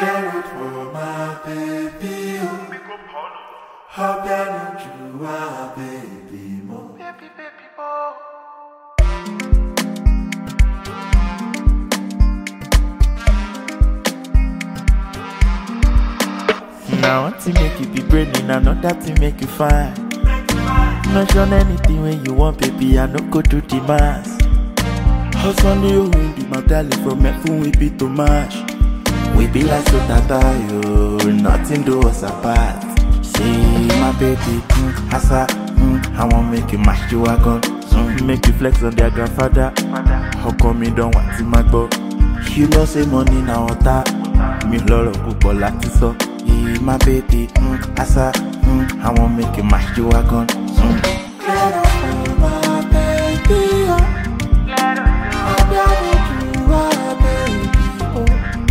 Clear it for my baby. oh. How can you are baby mo? Now one thing make you be brainy, another thing make you fine. Mention anything when you want, baby, I no go do the mass. Hustle you win the medallion from Efun we be too much. We be like so tata yo, nothing do us apart. See my baby, mm, asa, mm, I want make you mash you wagon. Mm, make you flex on their grandfather. How come you don't want to my go? You know say money na water. Mi lọ́rọ̀ púpọ̀ láti sọ. Yeah, my baby, mm, asa, mm, I want make you mash you wagon. Mm. Clear it for my baby. oh. How can you are baby mo?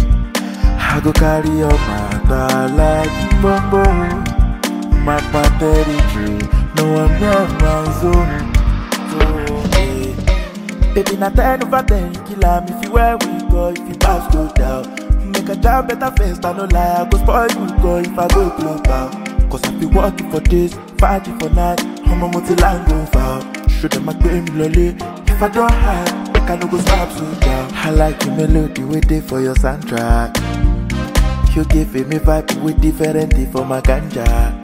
I go carry your matter like bombo. My territory, no one near my zone. So, eh, Baby, na ten over ten, kill am if you where we go, if you pass go down. Make a job better first, I no lie, I go spoil you go if I go global. Cause I be working for days, fighting for night, I'm a multi-line go foul. Show them I pay me lolly, if I don't hide, I no go stop so down. I like your melody, wait there for your soundtrack. You give me vibe with different thing for my ganja.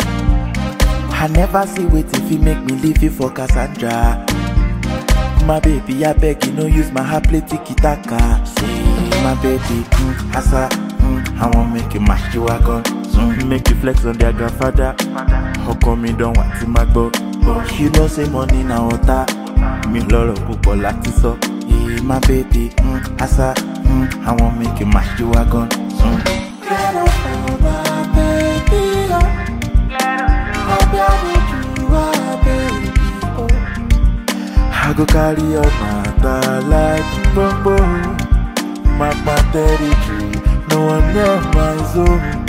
I never see wait if you make me leave you for Cassandra. My baby, I beg you, no use my heart play tiki taka. See, my baby, mm, asa, mm, I want make you mash you wagon. Mm, make you flex on their grandfather. How come you don't want to my go? But you know say money na water. Mi lọ́rọ̀ púpọ̀ láti sọ. Yeah, my baby, mm, asa, mm, I want make you mash you wagon. Mm. Clear it for my baby. oh. How can you are baby mo? I go carry your matter like bombo. My territory, no one near my zone.